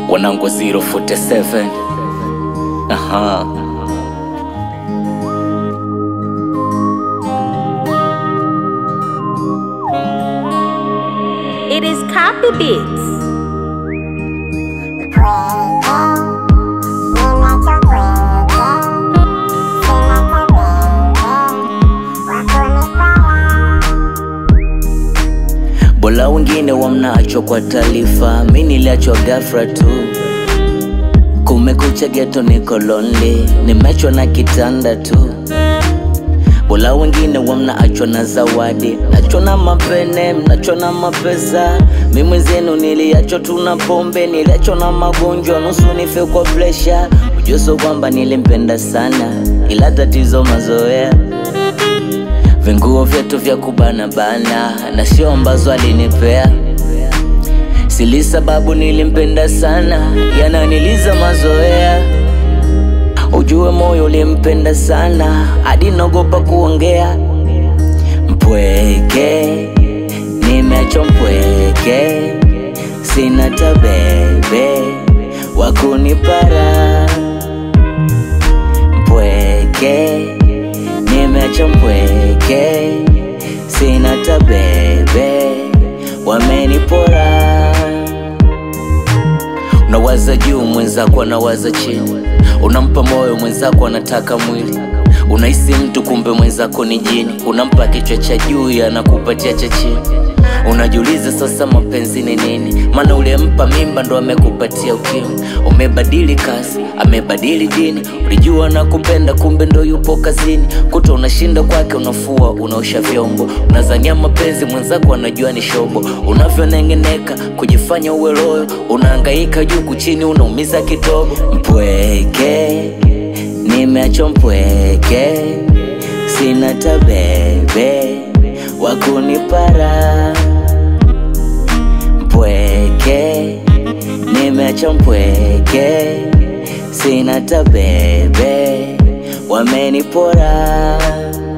wanangu 047 aha It is copy beats. Bola wengine wamnaachwa kwa taarifa, mi niliachwa ghafla tu. Kumekucha geto, niko lonely, nimechwa na kitanda tu. Bola wengine wamnaachwa na zawadi, nachwa na mapene, mnachwa na mapesa. Mi mwenzenu niliachwa tu na pombe, niliachwa na magonjwa, nusu nife kwa presha. Ujuso kwamba nilimpenda sana, ila tatizo mazoea vinguo vyetu vya kubana bana na sio ambazo alinipea sili sababu nilimpenda sana yananiliza mazoea ujue moyo ulimpenda sana hadi naogopa kuongea mpweke nimeachwa mpweke sina tabebe wakunipara mpweke nimeacha mpweke sina tabebe wamenipora unawaza juu mwenzako anawaza chini unampa moyo mwenzako anataka mwili unahisi mtu kumbe mwenzako ni jini unampa kichwa cha juu anakupatia cha chini unajiuliza sasa mapenzi ni nini maana ulimpa mimba ndo amekupatia ukimwi umebadili kasi amebadili dini ulijua na kupenda kumbe ndo yupo kazini kuta unashinda kwake unafua unaosha vyombo unazania mapenzi mwenzako anajua ni shobo unavyonengeneka kujifanya uwe loyo unaangaika juu kuchini unaumiza kitobo mpweke nimeachwa mpweke sina tabebe wakunipara mpweke nimeacha mpweke sina tabebe wamenipora